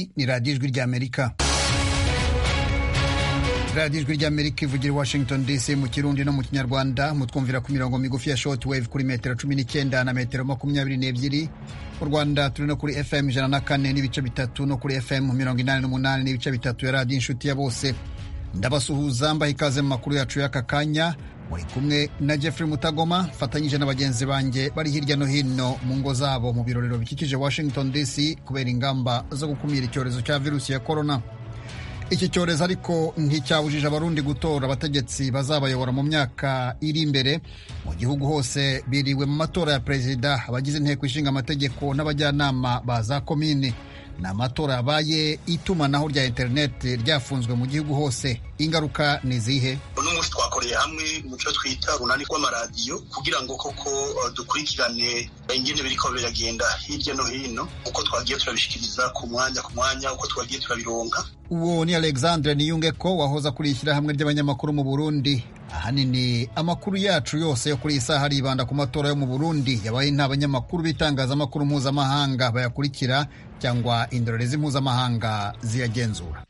iyi ni radiyo ijwi ry'amerika radiyo ijwi ry'amerika ivugira i washington dc mu kirundi no mu kinyarwanda mutwumvira ku mirongo migufi ya short wave kuri metero cumi n'icyenda na metero makumyabiri n'ebyiri mu rwanda turi no kuri fm ijana na kane n'ibice bitatu no kuri fm mirongo inani n'umunani n'ibice bitatu ya radiyo inshuti ya bose ndabasuhuza mbaha ikaze mu makuru yacu y'aka kanya muri kumwe na Jeffrey Mutagoma mfatanyije na bagenzi banjye bari hirya no hino mu ngo zabo mu birorero bikikije Washington DC kubera ingamba zo gukumira icyorezo cya virusi ya korona iki cyorezo ariko nticyabujije abarundi gutora abategetsi bazabayobora mu myaka iri imbere mu gihugu hose biriwe mu matora ya perezida abagize inteko ishinga amategeko n'abajyanama ba za komini ni amatora yabaye itumanaho rya interineti ryafunzwe mu gihugu hose ingaruka ni izihe uno munsi twakoreye hamwe mu cyo twita runani rw'amaradiyo kugira ngo koko dukurikirane ingene biriko biragenda hirya no hino uko twagiye turabishikiriza ku mwanya ku mwanya uko twagiye turabironka uwo ni alexandre niyunge ko wahoza kuri ishyirahamwe ry'abanyamakuru mu burundi ahanini amakuru yacu yose yo kuri iyi saha aribanda ku matora yo mu burundi yabaye nta banyamakuru b'itangazamakuru mpuzamahanga bayakurikira cyangwa indorerezi mpuzamahanga ziyagenzura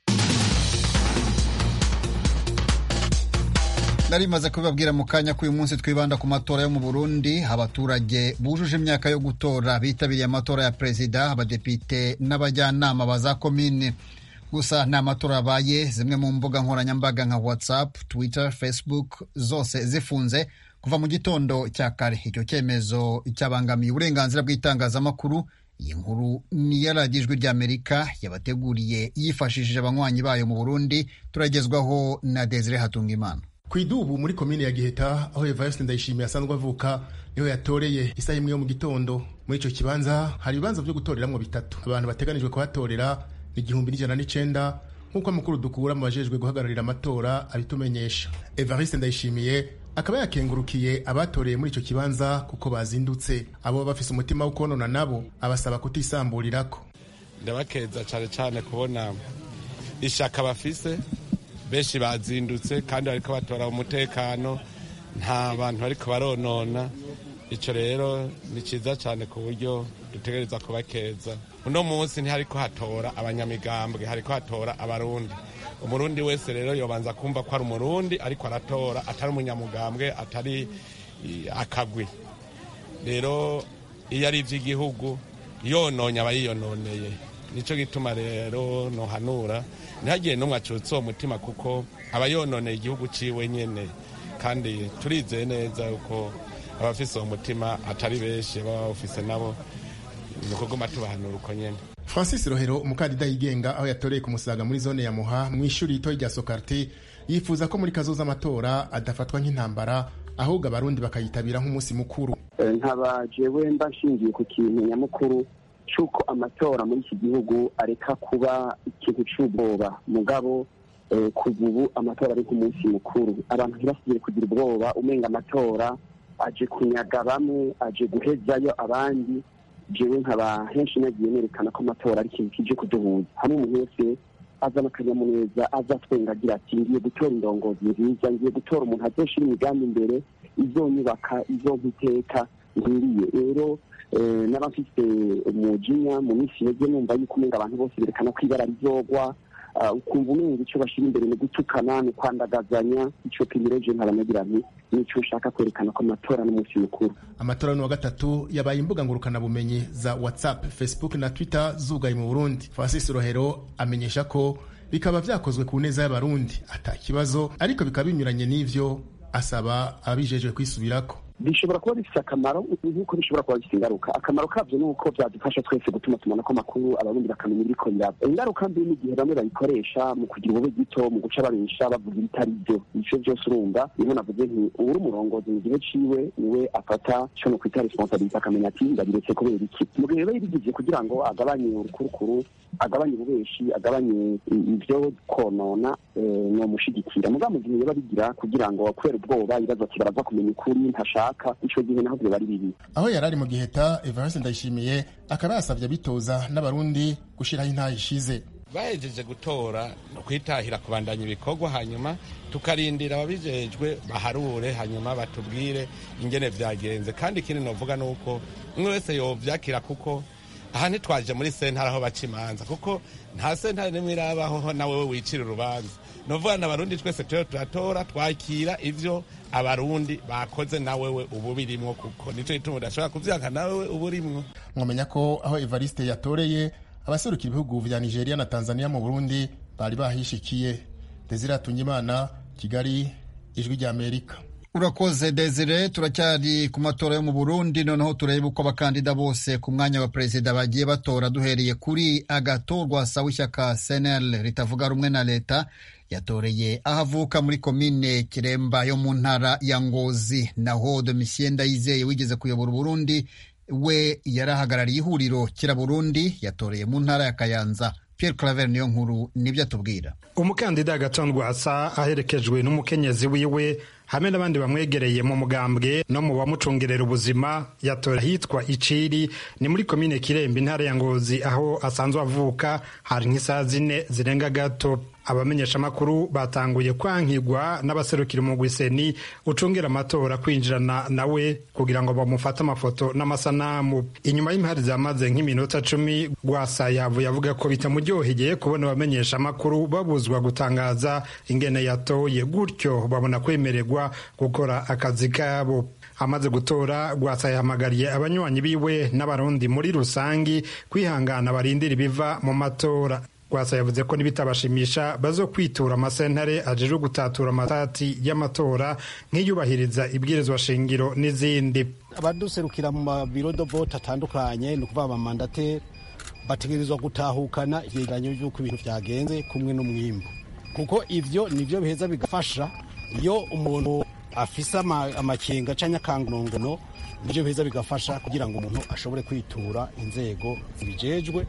nari maze kubibabwira mu kanya ko uyu munsi twibanda ku matora yo mu burundi abaturage bujuje imyaka yo gutora bitabiriye amatora ya perezida abadepite n'abajyanama ba za komine gusa nta matora yabaye zimwe mu mbuga nkoranyambaga nka whatsapp twitter facebook zose zifunze kuva mu gitondo cya kare icyo cyemezo cyabangamiye uburenganzira bw'itangazamakuru iyi nkuru ni iya radiyo ijwi ry'amerika yabateguriye yifashishije abanywanyi bayo mu burundi turagezwaho na desire hatungimana ku idubu muri komine ya giheta aho evariste ndayishimiye asanzwe avuka niho yatoreye isaha imwe yo mu gitondo muri icyo kibanza hari ibibanza byo gutoreramwo bitatu abantu bateganijwe kuhatorera ni igihumbi n'ijana n'icenda nk'uko amakuru dukura mu bajejwe guhagararira amatora abitumenyesha evariste ndayishimiye akaba yakengurukiye abatoreye muri icyo kibanza kuko bazindutse abo bafise umutima wo konona nabo abasaba kutisamburirako ndabakeza cyane cyane kubona ishaka bafise benshi bazindutse kandi bariko batora umutekano nta bantu bariko baronona icyo rero ni cyiza cyane ku buryo dutegereza kubakeza uno munsi ntihariko hatora abanyamigambwe hariko hatora abarundi umurundi wese rero yobanza kumva ko ari umurundi ariko aratora atari umunyamugambwe atari akagwi rero iyo ari iby'igihugu yononye aba yiyononeye nicyo gituma rero nohanura ntihagire n'umwe acutse uwo mutima kuko aba yononeye igihugu ciwe nyene kandi turizeye neza yuko abafise uwo mutima atari benshi baba bawufise nabo ni ukuguma tubahanura uko nyene francis rohero umukandida yigenga aho yatoreye ku musaga muri zone ya muha mu ishuri ritoyi rya sokarte yifuza ko muri kazoza amatora adafatwa nk'intambara ahubwo abarundi bakayitabira nk'umunsi mukuru nkaba jewe mba nshingiye ku kintu nyamukuru cy'uko amatora muri iki gihugu areka kuba ikintu cy'ubwoba mugabo kuva ubu amatora ari nk'umunsi mukuru abantu ntibasubire kugira ubwoba umenga amatora aje kunyaga bamwe aje guhezayo abandi jewe nkaba henshi nagiye nerekana ko amatora ari ikintu kije kuduhuza hamwe umuntu wese azana akanyamuneza aza twenga agira ati ngiye gutora indongozi nziza ngiye gutora umuntu azoshira imigambi imbere izonyubaka izompa iteka nkwiriye rero n'abafite umujinya mu minsi iheze numva yuko umenga abantu bose berekana ko ibara rizogwa ukumva umenga icyo bashyira imbere ni gutukana ni kwandagazanya icyo pimireje nkabanagira nti nicyo ushaka kwerekana ko amatora n'umunsi mukuru amatora ni wa gatatu yabaye imbuga ngurukanabumenyi za whatsapp facebook na twitter zugaye mu burundi francis rohero amenyesha ko bikaba vyakozwe ku neza y'abarundi ata kibazo ariko bikaba binyuranye n'ivyo asaba ababijejwe kwisubirako bishobora kuba bifite akamaro nk'uko bishobora kuba bifite ingaruka akamaro kabyo ni uko byadufasha twese gutuma tumana ko amakuru abarundi bakamenya ibiriko biraba ingaruka mbi n'igihe bamwe bayikoresha mu kugira ubube gito mu guca babesha bavuga ibitari byo ivyo byose urumva niho navuze nti uwuri umurongozi mu gihe ciwe niwe afata co no kwita responsabilite akamenya ati ndabiretse kubera iki mu gihe biba yabigije kugira ngo agabanye urukurukuru agabanye ububeshi agabanye ivyo konona nomushigikira mugabo mu gihe biba bigira kugira ngo kubera ubwoba ibibazo ati baraza kumenya ukuri ntashaka ico gihe naho vyoba ari bibi aho yari ari mu giheta evariste ndayishimiye akaba yasavye abitoza n'abarundi gushiraho intaha ishize bahejeje gutora no kwitahira kubandanya ibikorwa hanyuma tukarindira ababijejwe baharure hanyuma batubwire ingene vyagenze kandi ikindi novuga nuko umwe wese yovyakira kuko aha ntitwaje muri sentare aho baca imanza kuko nta sentare nimwe irabaho nawe we wicira urubanza novuga na abarundi twese turiho turatora twakira ivyo abarundi bakoze nawe we ubu birimwo kuko nico gituma udashobora kuvyanka nawe we ubu urimwo mwamenya ko aho evariste yatoreye abaserukira ibihugu vya nigeria na tanzania mu burundi bari bahishikiye desire atungimana kigali ijwi rya amerika urakoze desire turacyari ku matora yo mu burundi noneho turebe uko abakandida bose ku mwanya wa perezida bagiye batora duhereye kuri agatorwa sawa ishyaka senel ritavuga rumwe na leta yatoreye aho avuka muri komine kiremba yo mu ntara ya ngozi naho domitien ndayizeye wigeze kuyobora uburundi we yari ahagarariye ihuriro kira burundi yatoreye mu ntara ya kayanza Pierre Claver niyo nkuru nibyo atubwira umukandida agatondwa asa aherekejwe n'umukenyezi wiwe hamwe n'abandi bamwegereye mu mugambwe no mu bamucungerera ubuzima yatora ahitwa iciri ni muri komine kirembe intara ya ngozi aho asanzwe avuka hari nk'isaha zine zirenga gato abamenyeshamakuru batanguye kwankigwa n'abaserukira umugwiseni ucungera amatora kwinjirana nawe kugira ngo bamufate amafoto n'amasanamu inyuma y'impari zamaze nk'iminota cumi rwasa yavuye avuga ko bitamuryoheye kubona abamenyeshamakuru babuzwa gutangaza ingene yatoye gutyo babona kwemererwa gukora akazi kabo amaze gutora rwasa yahamagariye abanywanyi biwe n'abarundi muri rusangi kwihangana barindira ibiva mu matora rwasa yavuze ko nibitabashimisha bazo kwitura amasentare ajejwe gutatura amatati y'amatora nk'iyubahiriza ibwirizwa shingiro n'izindi abaduserukira mu mabiro do vote atandukanye ni ukuvuga abamandateri bategerezwa gutahukana ivyegeranyo vy'uko ibintu vyagenze kumwe n'umwimbu kuko ivyo nivyo biheza bigafasha iyo umuntu afise amakenga canke akangonongono nivyo biheza bigafasha kugira ngo umuntu ashobore kwitura inzego zibijejwe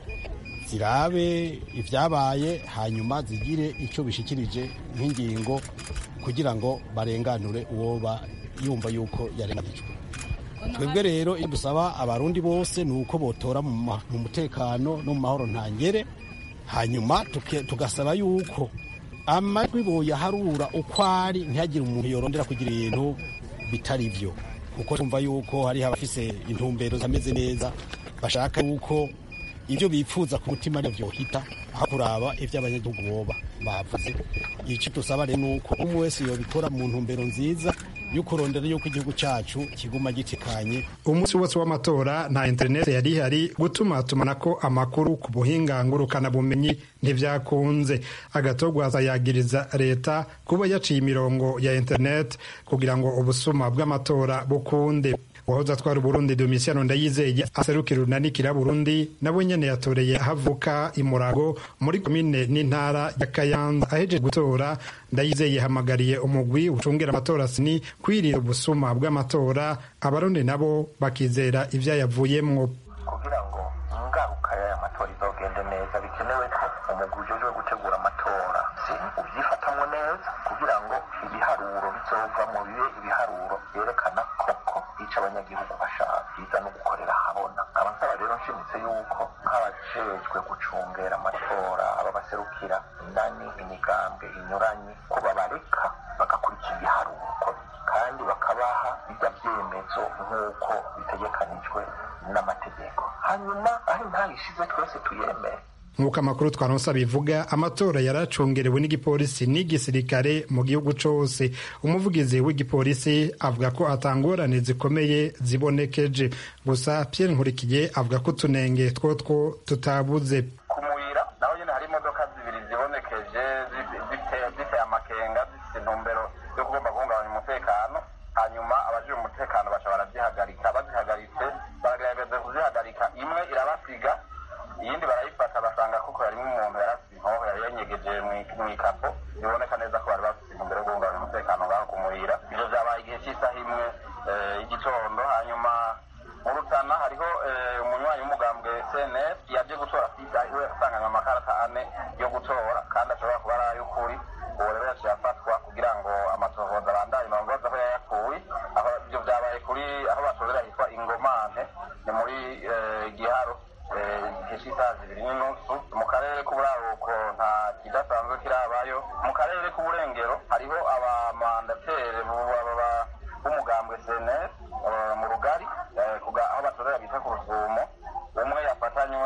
zirabe ibyabaye hanyuma zigire icyo bishikirije nk'ingingo kugira ngo barenganure uwo yumva yuko yarenganijwe twebwe rero iyo dusaba abarundi bose ni uko botora mu mutekano no mu mahoro ntangere hanyuma tugasaba yuko amajwi boyaharura uko ari ntihagire umuntu yorondera kugira ibintu bitari byo kuko twumva yuko hariho abafise intumbero zameze neza bashaka yuko ibyo bipfuza ku mutima nibyo byohita aho kuraba ibyo abanyagihugu boba bavuze icyo dusaba rero ni uko umwe wese yobikora mu ntumbero nziza yo kurondera yuko igihugu cyacu kiguma gitekanye umunsi wose w'amatora nta interineti yari ihari gutuma tumanako amakuru ku buhinga ngurukanabumenyi ntibyakunze agatogwaza yagiriza leta kuba yaciye imirongo ya interineti kugira ngo ubusuma bw'amatora bukunde uwahoze atwara uburundi domisiano ndayizeye aserukira urunanikira burundi nawe nyene yatoreye ahavuka imurago muri komine n'intara ya kayanza ahejeje gutora ndayizeye yahamagariye umugwi ucungira amatora sini kwirinda ubusuma bw'amatora abarundi nabo bakizera ivyayavuyemwo kugira ngo ingaruka y'aya matora izogende neza bikenewe ko umugwi ujejwe gutegura amatora sini uvyifatamwo neza kugira ngo ibiharuro bizovamwo bibe ibiharuro vyerekana koko ico abanyagihugu bashaka biza no gukorera habona nkaba nsaba rero nshimitse yuko nk'abajejwe gucungera amatora aba baserukira indani imigambwe inyuranye ko babareka bagakurikira ibiharuro uko kandi bakabaha bijya vyemezo nk'uko bitegekanijwe n'amategeko hanyuma aho intayishize twese tuyemere nk'uko amakuru twaronsa bivuga amatora yaracungerewe n'igipolisi n'igisirikare mu gihugu cose umuvugizi w'igipolisi avuga ko atangorane zikomeye zibonekeje gusa Pierre Nkurikiye avuga ko utunenge twotwo tutabuze kumuyira naho nyene hari imodoka zibiri zibonekeje ziteye amakenga zifite intumbero yo kugomba guhungabanya umutekano hanyuma abajije umutekano baca barazihagarika bazihagaritse baragerageza kuzihagarika imwe irabasiga iyindi barayifata basanga kuko harimo umuntu yarasize inkoho yari yanyegeje mu ikapo biboneka neza ko bari bafite intumbero yo guhungabanya umutekano ngaho kumurira ivyo vyabaye igihe cy'isaha imwe y'igitondo hanyuma mu rutana hariho umunywanyi w'umugambwe cnf yaje gutora sida iwe yasanganywe amakarata ane yo gutora kandi ashobora kuba ari ay'ukuri uwo rero yaciye afatwa kugira ngo amatohoza abandanye bamubaza aho yayakuye aho ivyo vyabaye kuri aho batorera hitwa ingomante ni muri giharo igihe cy'isaha zibiri n'inusu mu karere k'uburaruko nta kidasanzwe kirabayo mu karere k'uburengero hariho abamandatere b'umugambwe cnf mu rugari aho batorera bita ku rusumo umwe yafatanywe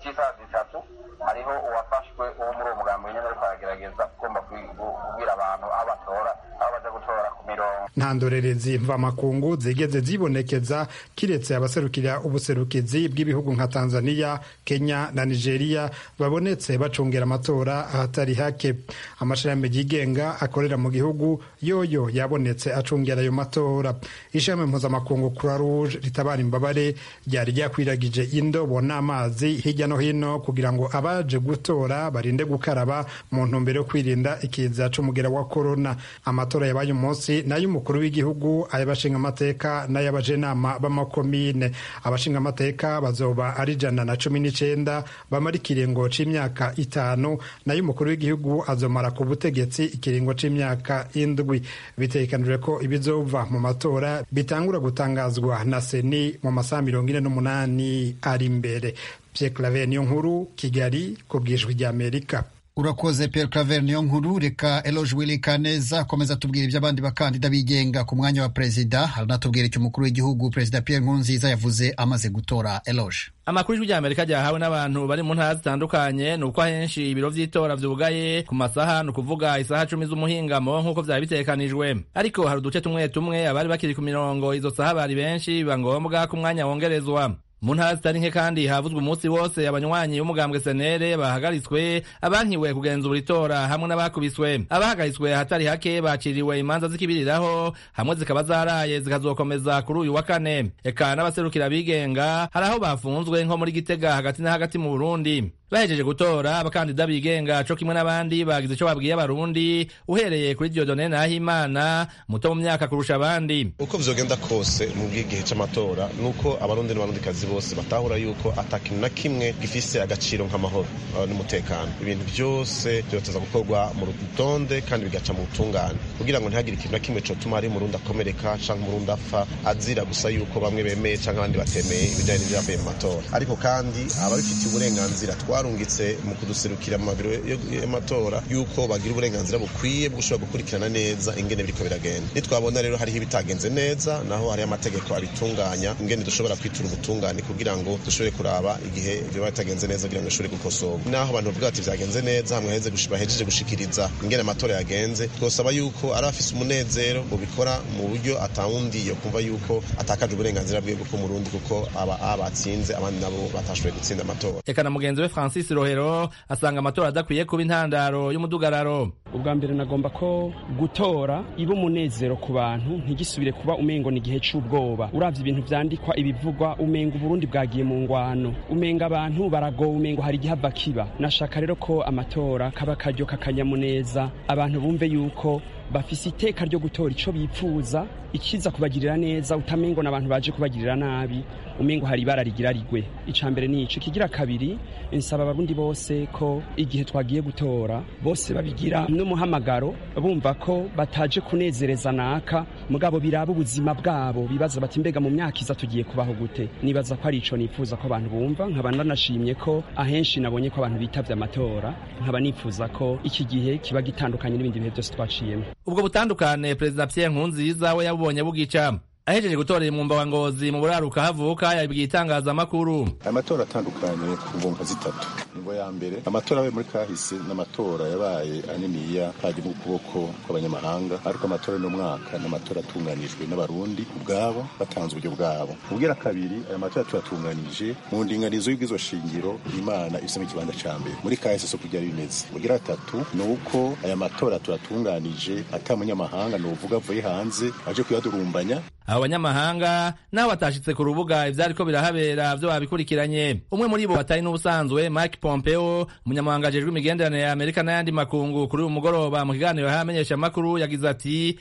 cy'isaha zitatu hariho uwafashwe uwo muri uwo mugambi nyine ariko aragerageza ugomba kubwira abantu aho batora aho baja gutora ku mirongo nta ndorerezi mvamakungu zigeze zibonekeza kiretse abaserukira ubuserukizi bw'ibihugu nka tanzania kenya na nigeria babonetse bacungera amatora ahatari hake amashirahamwe yigenga akorera mu gihugu yoyo yabonetse acungera ayo matora ishami mpuzamakungu croix rouge ritabara imbabare ryari ryakwiragije indobo n'amazi hirya no hino kugira ngo abaje gutora barinde gukaraba mu ntumbero yo kwirinda ikiza c'umugera wa korona amatora yabaye umunsi n'ay'umukuru w'igihugu ay'abashinga amateka n'ay'abajenama b'amakomine abashinga amateka bazoba ari ijana na cumi n'icenda bamara ikiringo c'imyaka itanu n'ay'umukuru w'igihugu azomara ku butegetsi ikiringo c'imyaka indwi bitegekanijwe ko ibizova mu matora bitangura gutangazwa na seni mu masaha mirongo ine n'umunani ari imbere Pierre Claver niyo nkuru Kigali ku bwijwi ry'Amerika urakoze Pierre Claver niyo nkuru reka Eloge Willy Kaneza akomeza tubwira iby'abandi bakandida bigenga ku mwanya wa perezida aranatubwira icyo umukuru w'igihugu perezida Pierre Nkurunziza yavuze amaze gutora Eloge amakuru y'ijwi ry'amerika ryahawe n'abantu bari mu ntara zitandukanye ni uko ahenshi ibiro vy'itora vyugaye ku masaha ni ukuvuga isaha cumi z'umuhingamo nk'uko vyari bitegekanijwe ariko hari uduce tumwe tumwe abari bakiri ku mirongo izo saha bari benshi biba ngombwa ko umwanya wongerezwa mu ntara zitari nke kandi havuzwe umunsi wose abanywanyi b'umugambwe senere bahagaritswe abankiwe kugenzura itora hamwe n'abakubiswe abahagaritswe ahatari hake baciriwe imanza zikibiriraho hamwe zikaba zaraye zikazokomeza kuri uyu wa kane eka n'abaserukira bigenga hari aho bafunzwe nko muri gitega hagati na hagati mu burundi bahejeje gutora abakandida bigenga co kimwe n'abandi bagize ico babwiye abarundi uhereye kuri diodone nahimana muto mu myaka kurusha abandi uko vyogenda kose mu bw'igihe c'amatora nuko abarundi n'abarundikazi bose batahura yuko ata kintu na kimwe gifise agaciro nk'amahoro n'umutekano ibintu byose vyoteza gukorwa mu rutonde kandi bigaca mu butungane kugira ngo ntihagire ikintu na kimwe cotuma ari umurundi akomereka canke umurundi apfa azira gusa yuko bamwe bemeye canke abandi batemeye ibijanye n'ivyavuye mu matora ariko kandi ababifitiye uburenganzira twarungitse mu kuduserukira mu mabiro y'amatora yuko bagira uburenganzira bukwiye bwo gushobora gukurikirana neza ingene biriko biragenda nitwabona rero hariho ibitagenze neza naho hariho amategeko abitunganya ingene dushobora kwitura ubutungane kugira ngo dushobore kuraba igihe biba bitagenze neza kugira ngo bishobore gukosorwa naho abantu bavuga bati vyagenze neza hamwe bahejeje gushikiriza ingene amatora yagenze twosaba yuko ari afise umunezero bubikora mu buryo atawundi yo kumva yuko atakaje uburenganzira bwe bwo murundi kuko aba abatsinze abandi nabo batashoboye gutsinda amatora eka na mugenzi we francis rohero asanga amatora adakwiye kuba intandaro y'umudugararo ubwa mbere nagomba ko gutora iba umunezero ku bantu ntigisubire kuba umengo ni igihe c'ubwoba uravye ibintu vyandikwa ibivugwa umenga uburundi bwagiye mu ngwano umenga abantu baragowe umengo hari igihava kiba nashaka rero ko amatora kaba karyo kakanyamuneza abantu bumve yuko bafise iteka ryo gutora ico bipfuza ikiza kubagirira neza utamengo n'abantu baje kubagirira nabi umengo hari ibara rigira rigwe ica mbere ni ico kigira kabiri nsaba abarundi bose ko igihe twagiye gutora bose babigira n'umuhamagaro bumva ko bataje kunezereza naka mugabo biraba ubuzima bwabo bibaza bati mbega mu myaka iza tugiye kubaho gute nibaza ko ari ico nifuza ko abantu bumva nkaba nanashimye ko ahenshi nabonye ko abantu bitavye amatora nkaba nifuza ko iki gihe kiba gitandukanye n'ibindi bihe byose twaciyemo ubwo butandukane perezida Pierre Nkurunziza we yabubonye bugica ahejeje gutorera umwumba wa ngozi mu buraruka havuka yabibwiye itangazamakuru amatora atandukanye ku ngomba zitatu ingo ya mbere amatora yabaye muri kahise n'amatora yabaye aniniya haje mu kuboko kw'abanyamahanga ariko amatora n'umwaka n'amatora atunganijwe n'abarundi ubwabo batanze uburyo bwabo ubwira kabiri aya matora tuyatunganije mu ndinganizo y'ubwizo shingiro imana ifisemo ikibanza ca mbere muri kahise so kujya bimeze ubwira gatatu ni uko aya matora tuyatunganije ata munyamahanga ni uvuga avuye hanze aje kuyadurumbanya abo banyamahanga nabo batashitse ku rubuga ivyariko birahabera vyo babikurikiranye umwe muri bo batari n'ubusanzwe Mike Pompeo umunyamabanga ajejwe imigenderanire ya Amerika n'ayandi makungu kuri uyu mugoroba mu kiganiro y'amenyesha amakuru yagize ati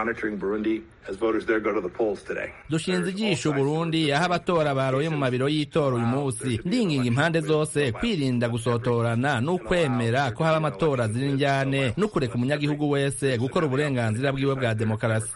dushinze ijisho Burundi aho abatora baroye mu mabiro y'itora uyu munsi ndinginga impande zose kwirinda gusotorana n'ukwemera ko haba amatora ziri njyane n'ukureka umunyagihugu wese gukora uburenganzira bwiwe bwa demokarasi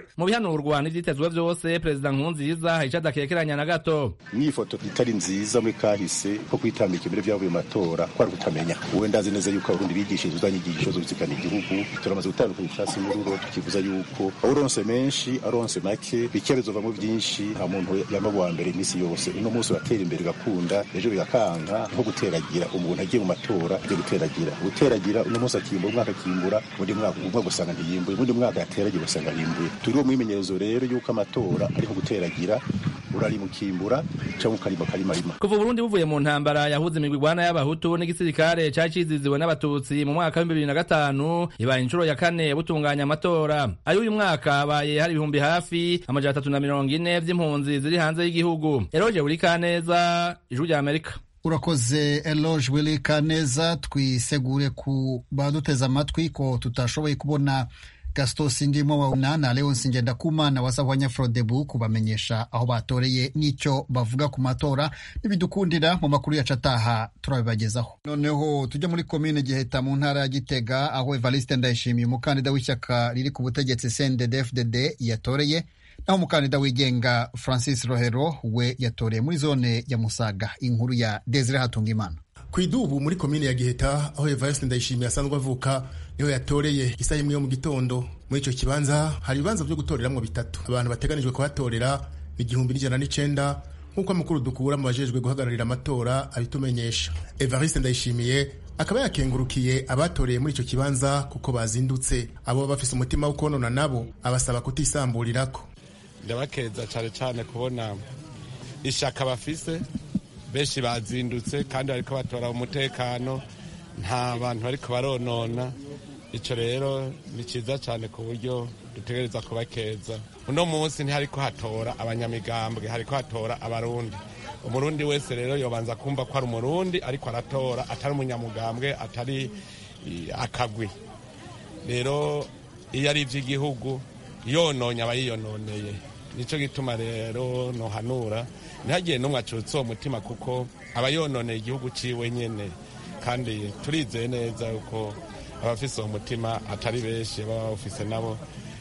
mu bihanurwa n'ivyitezwe vyose perezida nkurunziza hari ico adakekeranya na gato n'iyi foto itari nziza muri kahise ko kwitambika imbere vyavuye mu matora kwari kutamenya uwe ndazi neza yuko abarundi bigishije za nyigisho zo gutsikana igihugu turamaze gutandukanya icatsi n'ururo tukivuza yuko uronse menshi aronse make bike bizovamwo vyinshi nta muntu yama wa mbere imisi yose uno munsi uratera imbere ugakunda ejo bigakanga nko guteragira umuntu agiye mu matora agiye guteragira guteragira uno munsi akimbura umwaka akimbura undi mwaka umwe gusanga ntiyimbuye undi mwaka yateragira ugasanga yimbuye turi mu mwimenyerezo rero yuko amatora ariko guteragira urarimukimbura cyangwa ukarima karimarima kuva Burundi buvuye mu ntambara yahuze imigwi igwana y'abahutu n'igisirikare cari ciziziwe n'abatutsi mu mwaka w'ibihumbi bibiri na gatanu ibaye inshuro ya kane butunganya amatora ayo uyu mwaka habaye hari ibihumbi hafi amajana atatu na mirongo ine vy'impunzi ziri hanze y'igihugu eroje buri kaneza ijwi rya amerika urakoze eloge willy kaneza twisegure ku baduteze amatwi ko tutashoboye kubona gaston sindimo wawuna na leonsi ngendakumana wasabwanya frodebu kubamenyesha aho batoreye n'icyo bavuga ku matora n'ibidukundira mu makuru yacu ataha turabibagezaho noneho tujya muri komine giheta mu ntara ya gitega aho evariste ndayishimiye umukandida w'ishyaka riri ku butegetsi cndd yatoreye naho umukandida wigenga francis rohero we yatoreye muri zone ya musaga inkuru ya desire hatungimana ku idubu muri komine ya giheta aho evariste ndayishimiye asanzwe avuka niho yatoreye isaha imwe yo mu gitondo muri icyo kibanza hari ibibanza byo gutoreramwo bitatu abantu bateganijwe kuhatorera ni igihumbi n'ijana n'icenda nk'uko amakuru dukura mu bajejwe guhagararira amatora abitumenyesha evariste ndayishimiye akaba yakengurukiye abatoreye muri icyo kibanza kuko bazindutse abo bafise umutima wo konona nabo abasaba kutisamburirako ndabakeza cyane cyane kubona ishaka bafise benshi bazindutse kandi bariko batora umutekano nta bantu bariko baronona icyo rero ni cyiza cyane ku buryo dutegereza kubakeza uno munsi ntihariko hatora abanyamigambwe hariko hatora abarundi umurundi wese rero yobanza kumva ko ari umurundi ariko aratora atari umunyamugambwe atari akagwi rero iyo ari iby'igihugu yononye aba yiyononeye nicyo gituma rero nohanura ntihagire n'umwe acutse uwo mutima kuko aba yononeye igihugu ciwe nyene kandi turizeye neza yuko abafise uwo mutima atari benshi baba bawufise nabo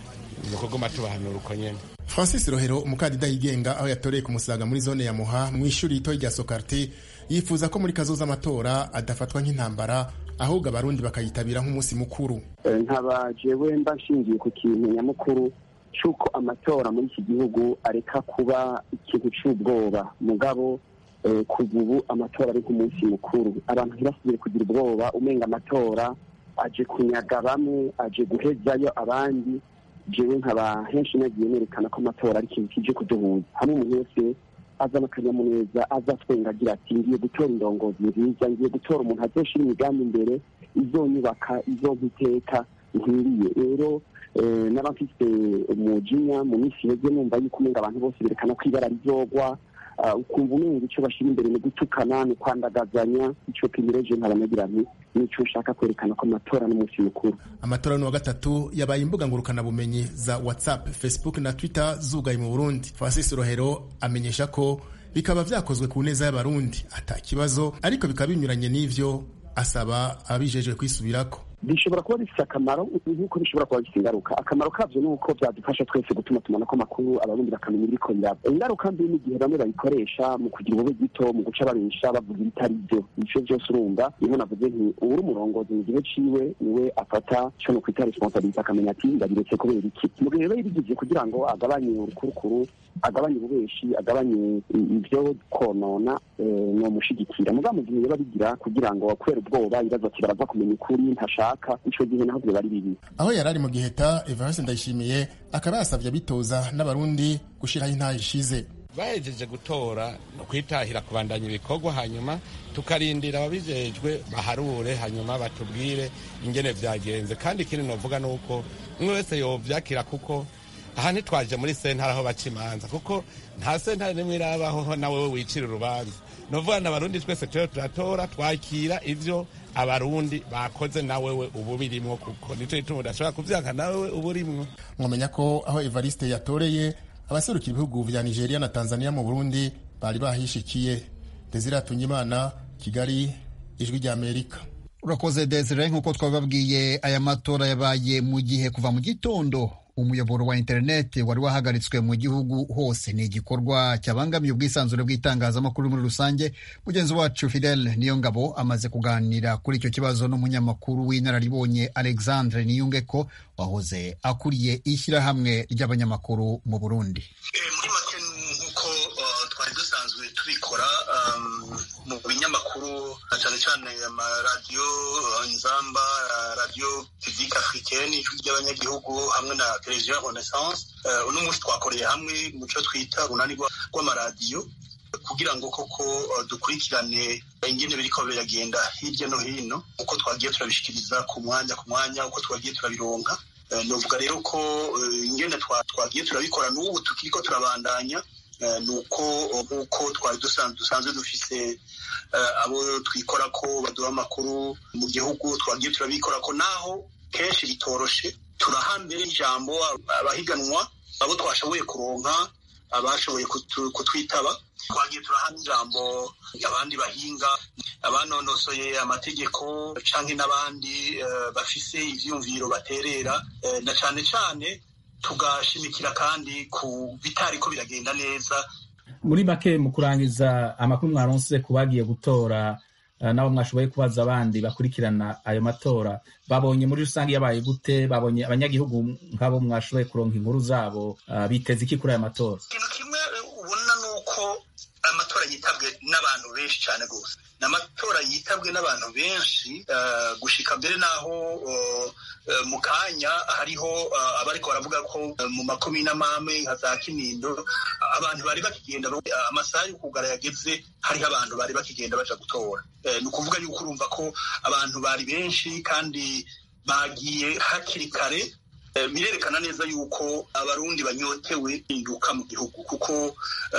ni ukuguma tubahanura uko nyene francis rohero umukandida yigenga aho yatoreye ku musaga muri zone ya muha mu ishuri ritoyi rya sokarti yifuza ko muri kazoza amatora adafatwa nk'intambara ahubwo abarundi bakayitabira nk'umunsi mukuru nkaba jewe mba nshingiye ku kintu nyamukuru cy'uko amatora muri iki gihugu areka kuba ikintu cy'ubwoba mugabo kuva ubu amatora ari nk'umunsi mukuru abantu ntibasubire kugira ubwoba umenga amatora aje kunyaga bamwe aje guhezayo abandi jewe nkaba henshi nagiye nerekana ko amatora ari ikintu kije kuduhuza hamwe umuntu wese azana akanyamuneza aza twenga agira ati ngiye gutora indongozi nziza ngiye gutora umuntu azoshira imigambi imbere izonyubaka izompa iteka nkwiriye rero n'abafite umujinya mu minsi iheze numva yuko umenga abantu bose berekana ko ibara rizogwa ukumva umenga icyo bashyira imbere ni gutukana ni kwandagazanya icyo pimireje nkabanagira nti nicyo ushaka kwerekana ko amatora n'umunsi mukuru amatora ni wa gatatu yabaye imbuga ngurukanabumenyi za whatsapp facebook na twitter zugaye mu burundi francis rohero amenyesha ko bikaba vyakozwe ku neza y'abarundi ata kibazo ariko bikaba binyuranye n'ivyo asaba abijejwe kwisubirako bishobora kuba bifite akamaro nk'uko bishobora kuba bifite ingaruka akamaro kabyo ni uko byadufasha twese gutuma tumana ko amakuru abarundi bakamenya ibiriko biraba ingaruka mbi ni igihe bamwe bayikoresha mu kugira ubube gito mu guca babesha bavuga ibitari byo ivyo byose urumva niho navuze nti uwuri umurongozi mu gihe ciwe niwe afata co no kwita responsabilite akamenya ati ndabiretse kubera iki mu gihe rero yabigije kugira ngo agabanye urukurukuru agabanye ububeshi agabanye ibyo konona nomushigikira mugabo mu gihe yaba bigira kugira ngo kubera ubwoba ibibazo ati barava kumenya ukuri ntashaka ico gihe naho bari bibi aho yari ari mu giheta evariste ndayishimiye akaba yasabye abitoza n'abarundi gushiraho intaha ishize bahejeje gutora no kwitahira kubandanya ibikorwa hanyuma tukarindira ababijejwe baharure hanyuma batubwire ingene vyagenze kandi ikindi novuga ni uko umwe wese yovyakira kuko aha ntitwaje muri sentare aho baca imanza kuko nta sentare nimwe irabaho nawe we wicira urubanza novuga na abarundi twese turiho turatora twakira ivyo abarundi bakoze nawe we ubu birimwo kuko nico gituma udashobora kuvyanka nawe we ubu urimwo mwamenya ko aho evariste yatoreye abaserukira ibihugu vya nigeria na tanzania mu burundi bari bahishikiye desire atunyimana kigali ijwi rya amerika urakoze desire nk'uko twabibabwiye aya matora yabaye mu gihe kuva mu gitondo umuyoboro wa interineti wari wahagaritswe mu gihugu hose ni igikorwa cyabangamiye ubwisanzure bw'itangazamakuru muri rusange mugenzi wacu fidel niyongabo amaze kuganira kuri icyo kibazo n'umunyamakuru w'inararibonye alexandre niyungeko wahoze akuriye ishyirahamwe ry'abanyamakuru mu burundi muri make nk'uko twari dusanzwe tubikora mu binyamakuru cyane cyane amaradiyo inzamba radiyo publique africaine ijwi ry'abanyagihugu hamwe na televiziyo renaissance uno munsi twakoreye hamwe mu cyo twita urunani rw'amaradiyo kugira ngo koko dukurikirane ingene biriko biragenda hirya no hino uko twagiye turabishikiriza ku mwanya ku mwanya uko twagiye turabironka novuga rero ko ingene twagiye turabikora n'ubu tukiriko turabandanya nuko nk'uko twari dusanzwe dufise abo twikora ko baduha amakuru mu gihugu twagiye turabikora ko naho kenshi bitoroshe turaha mbere ijambo abahiganwa abo twashoboye kuronka abashoboye kutwitaba twagiye turaha n'ijambo abandi bahinga abanonosoye amategeko canke n'abandi bafise ivyumviro baterera na cane cane tugashimikira kandi ku bitariko biragenda neza muri make mu kurangiza amakuru mwaronse ku bagiye gutora nabo mwashoboye kubaza abandi bakurikirana ayo matora babonye muri rusange yabaye gute babonye abanyagihugu nk'abo mwashoboye kuronka inkuru zabo biteze iki kuri ayo matora ikintu kimwe ubona ni uko amatora yitabwe n'abantu benshi cyane rwose ni amatora yitabwe n'abantu benshi gushika mbere n'aho mu kanya hariho abariko baravuga ko mu makomine amame nka za kinindo abantu bari bakigenda amasaha yo kugara yageze hariho abantu bari bakigenda baja gutora ni ukuvuga yuko urumva ko abantu bari benshi kandi bagiye hakiri kare birerekana neza yuko abarundi banyotewe induka mu gihugu kuko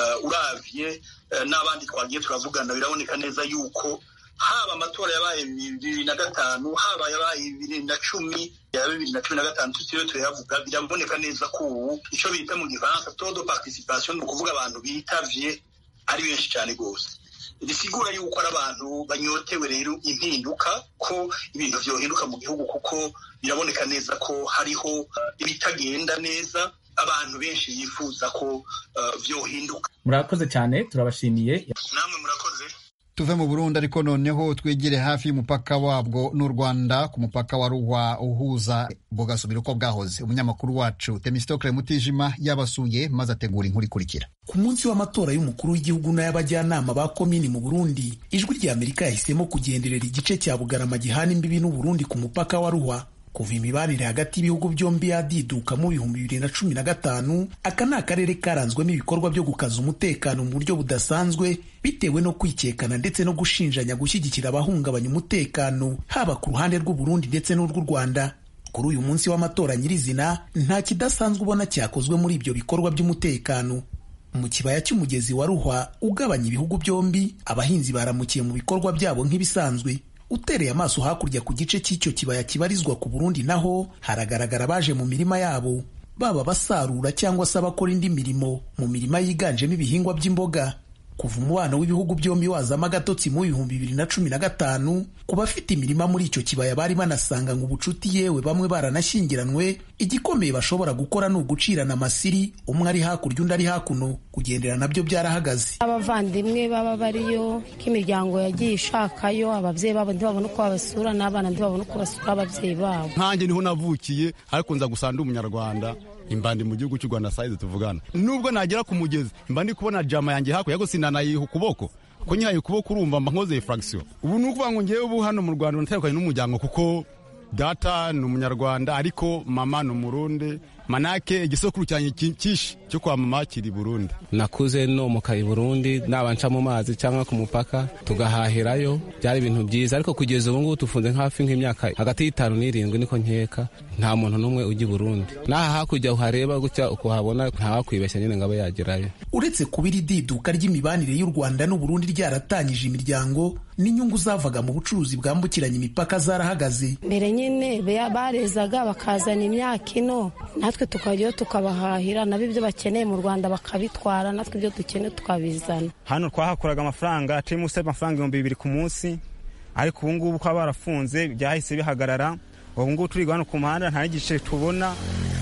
uravye n'abandi twagiye turavugana biraboneka neza yuko haba amatora yabaye bibiri na gatanu haba yabaye bibiri na cumi ya bibiri na cumi na gatanu tutiriwe turayavuga biraboneka neza ko ubu icyo bita mu gifaransa todo participation ni ukuvuga abantu bitavye ari benshi cyane rwose bisigura yuko ari abantu banyotewe rero impinduka ko ibintu vyohinduka mu gihugu kuko biraboneka neza ko hariho ibitagenda neza abantu benshi yifuza ko vyohinduka murakoze cyane turabashimiye namwe murakoze tuve mu burundi ariko noneho twigire hafi y'umupaka wabwo n'u rwanda ku mupaka wa ruhwa uhuza bugasubira uko bwahoze umunyamakuru wacu temistokle mutijima yabasuye maze ategura inkuru ikurikira ku munsi w'amatora y'umukuru w'igihugu n'ay'abajyanama ba komini mu burundi ijwi rya amerika yahisemo kugenderera igice cya bugarama gihana imbibi n'uburundi ku mupaka wa ruhwa kuva imibanire hagati y'ibihugu byombi yadiduka mu bihumbi bibiri na cumi na gatanu aka ni akarere karanzwemo ibikorwa byo gukaza umutekano mu buryo budasanzwe bitewe no kwikekana ndetse no gushinjanya gushyigikira abahungabanya umutekano haba ku ruhande rw'uburundi ndetse n'urw'u rwanda kuri uyu munsi w'amatora nyirizina nta kidasanzwe ubona cyakozwe muri ibyo bikorwa by'umutekano mu kibaya cy'umugezi wa ruhwa ugabanya ibihugu byombi abahinzi baramukiye mu bikorwa byabo nk'ibisanzwe utereye amaso hakurya ku gice cy'icyo kibaya kibarizwa ku Burundi naho haragaragara abaje mu mirima yabo baba basarura cyangwa se abakora indi mirimo mu mirima yiganjemo ibihingwa by'imboga kuva umubano w'ibihugu byombi wazamo agatotsi mu bihumbi bibiri na cumi na gatanu ku bafite imirima muri icyo kibaya bari banasanga ngo ubucuti yewe bamwe baranashyingiranywe igikomeye bashobora gukora ni ugucirana amasiri umwe ari hakurya undi ari hakuno kugendera nabyo byarahagaze abavandimwe baba bariyo k'imiryango yagiye ishakayo ababyeyi babo ntibabone uko babasura n'abana ntibabone uko basura ababyeyi babo nkanjye niho navukiye ariko nza gusa ndi umunyarwanda imbandi mu gihugu cy'u rwanda sayizi tuvugana nubwo nagera ku mugezi mba ndi kubona jama yanjye hakurya ariko sinanayiha ukuboko ko nyihaye ukuboko urumva mba nkoze furagisiyo ubu ni ukuvuga ngo ngewe ubu hano mu rwanda natandukanye n'umuryango kuko data ni umunyarwanda ariko mama ni umurundi manake igisokuru cyanjye cyinshi cyo kwa mama kiri burundi nakuze nomoka i burundi naba nca mu mazi cyangwa ku mupaka tugahahirayo byari ibintu byiza ariko kugeza ubu ngubu tufunze hafi nk'imyaka hagati y'itanu n'irindwi niko nkeka nta muntu n'umwe ujya i burundi n'aha hakurya uhareba gutya ukuhabona ntawakwibeshya nyine ngo abe yagerayo uretse kuba iri diduka ry'imibanire y'u rwanda n'uburundi ryaratangije imiryango n'inyungu zavaga mu bucuruzi bwambukiranya imipaka zarahagaze mbere nyine barezaga bakazana imyaka ino natwe tukajyayo tukabahahira nabo ibyo bakeneye mu rwanda bakabitwara natwe ibyo dukeneye tukabizana hano twahakuraga amafaranga turimo usaba amafaranga ibihumbi bibiri ku munsi ariko ubu ngubu kuba barafunze byahise bihagarara ubu ngubu turi hano ku muhanda nta n'igice tubona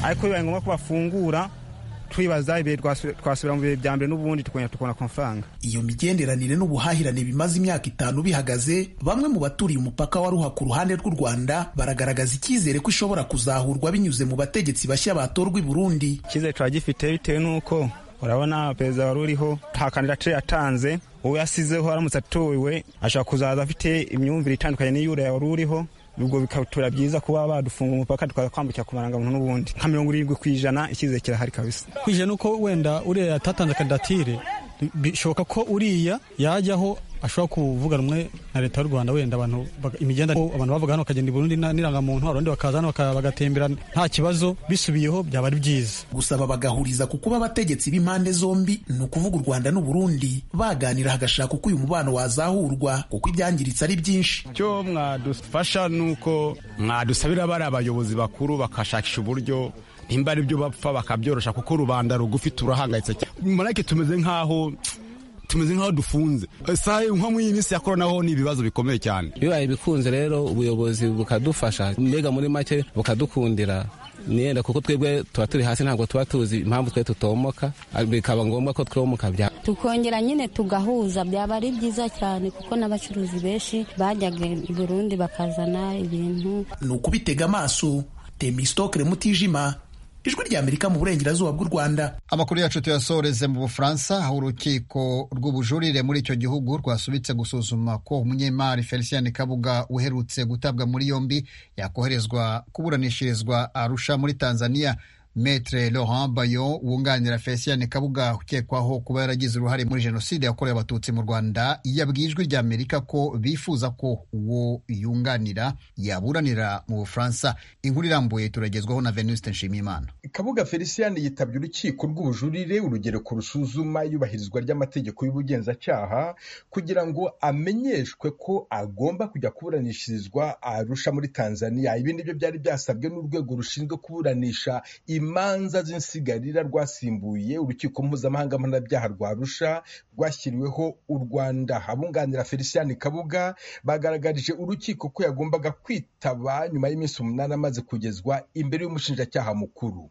ariko bibaye ngombwa ko bafungura twibaza ibihe twasubira mu bihe bya mbere n'ubundi tukongera tukabona ku mafaranga iyo migenderanire n'ubuhahirane bimaze imyaka itanu bihagaze bamwe mu baturiye umupaka wa ruha ku ruhande rw'u rwanda baragaragaza icyizere ko ishobora kuzahurwa binyuze mu bategetsi bashya batorwa i burundi icyizere turagifite bitewe n'uko urabona perezida wari uriho nta kandidatire yatanze uwo yasizeho aramutse atowe ashobora kuzaza afite imyumvire itandukanye n'iy'uriya wari uriho ubwo bikatura byiza kuba badufunga umupaka tukaza kwambukira ku marangamuntu n'ubundi nka mirongo irindwi ku ijana icyizere kirahari kabisa kwije nuko wenda uriya yatatanze kandidatire bishoboka ko uriya yajyaho ashobora kuvuga rumwe na leta y'u rwanda wenda abantu imigenda abantu bavuga hano bakagenda i burundi n'irangamuntu abandi bakaza hano bagatembera nta kibazo bisubiyeho byaba ari byiza gusaba bagahuriza ku kuba abategetsi b'impande zombi ni ukuvuga u rwanda n'u burundi baganira hagashaka uko uyu mubano wazahurwa kuko ibyangiritse ari byinshi icyo mwadufasha ni uko mwadusabira bari abayobozi bakuru bakashakisha uburyo nimba ari byo bapfa bakabyorosha kuko rubanda rugufi turahangayitse cyane marake tumeze nk'aho tumeze nk'aho dufunze sahe nko muri iyi minsi ya korona ho ni ibibazo bikomeye cyane bibaye bikunze rero ubuyobozi bukadufasha mbega muri make bukadukundira niyenda kuko twebwe tuba turi hasi ntabwo tuba tuzi impamvu twe tutomoka bikaba ngombwa ko twomoka bya tukongera nyine tugahuza byaba ari byiza cyane kuko n'abacuruzi benshi bajyaga i burundi bakazana ibintu ni ukubitega amaso temistokere mutijima ijwi rya amerika mu burengerazuba bw'u rwanda amakuru yacu tuyasoreze mu bufaransa aho urukiko rw'ubujurire muri icyo gihugu rwasubitse gusuzuma ko umunyemari felicien kabuga uherutse gutabwa muri yombi yakoherezwa kuburanishirizwa arusha muri tanzania Metre Laurent Bayo wunganira Felicien Kabuga ukekwaho kuba yaragize uruhare muri jenoside yakorewe abatutsi mu Rwanda yabwiye ijwi rya Amerika ko bifuza ko uwo yunganira yaburanira mu Bufaransa. Inkuru irambuye turagezwaho na Venuste Nshimiyimana. Kabuga Felicien yitabye urukiko rw'ubujurire urugereko rusuzuma iyubahirizwa ry'amategeko y'ubugenzacyaha kugira ngo amenyeshwe ko agomba kujya kuburanishirizwa Arusha muri Tanzania. Ibi nibyo byari byasabwe n'urwego rushinzwe kuburanisha imanza z'insigarira rwasimbuye urukiko mpuzamahanga mpanabyaha rwa Arusha rwashyiriweho u Rwanda. Abunganira Felicien Kabuga bagaragarije urukiko ko yagombaga kwitaba nyuma y'iminsi umunani amaze kugezwa imbere y'umushinjacyaha mukuru.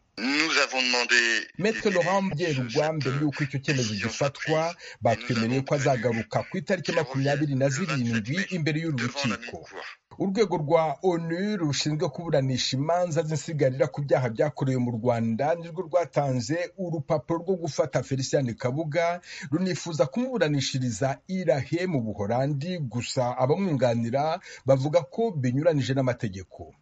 Maître Laurent Byerugwa mbere y'uko icyo cyemezo gifatwa batwemereye ko azagaruka ku itariki makumyabiri na zirindwi imbere y'uru rukiko urwego rwa onu rushinzwe kuburanisha imanza z'insigarira ku byaha byakorewe mu rwanda nirwo rwatanze urupapuro rwo gufata felicien kabuga runifuza kumuburanishiriza irahe mu buhorandi gusa abamwunganira bavuga ko binyuranije n'amategeko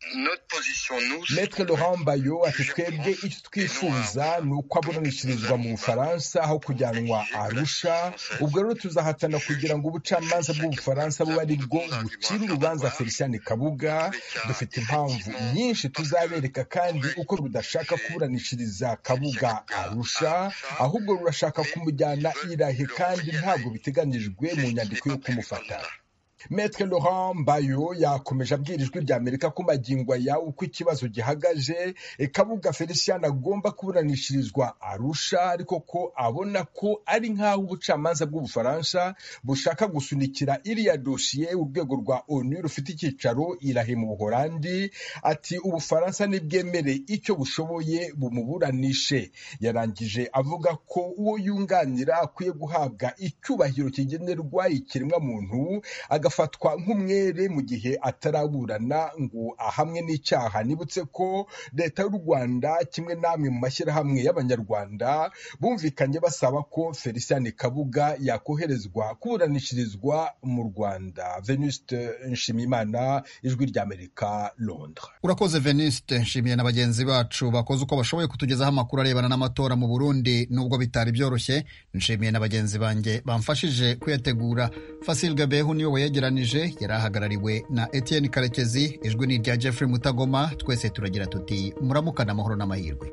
Maître Laurent Bayo ati twebwe icyo twifuza ni uko aburanishirizwa mu Bufaransa aho kujyanwa Arusha ubwo rero tuzahatana kugira ngo ubucamanza bw'Ubufaransa bube ari bwo bucira urubanza Felicien Kabuga dufite impamvu nyinshi tuzabereka kandi uko rudashaka kuburanishiriza Kabuga Arusha ahubwo rurashaka kumujyana irahe kandi ntabwo biteganijwe mu nyandiko yo kumufata Maître Laurent Bayo yakomeje abwira ijwi rya Amerika ko magingo aya uko ikibazo gihagaje Kabuga Felicien agomba kuburanishirizwa Arusha ariko ko abona ko ari nk'aho ubucamanza bw'Ubufaransa bushaka gusunikira iriya dosiye urwego rwa ONU rufite icyicaro irahe mu Buholandi ati Ubufaransa nibwemere icyo bushoboye bumuburanishe yarangije avuga ko uwo yunganira akwiye guhabwa icyubahiro kigenerwa ikiremwa muntu agafatwa nk'umwere mu gihe ataraburana ngo ahamwe n'icyaha nibutse ko leta y'u rwanda kimwe n'amwe mu mashyirahamwe y'abanyarwanda bumvikanye basaba ko felicien kabuga yakoherezwa kuburanishirizwa mu rwanda venuste nshimiyimana ijwi ry'amerika londres urakoze venuste nshimiye na bagenzi bacu bakoze uko bashoboye kutugezaho amakuru arebana n'amatora mu burundi nubwo bitari byoroshye nshimiye na bagenzi banjye bamfashije kuyategura fasil gabehu niwe wayegeranije yari ahagarariwe na etienne karekezi ijwi ni irya jeffrey mutagoma twese turagira tuti muramukana amahoro n'amahirwe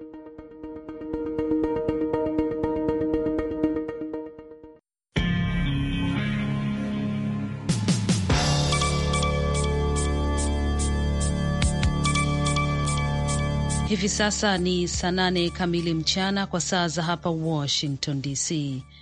Hivi sasa ni saa nane kamili mchana kwa saa za hapa Washington DC.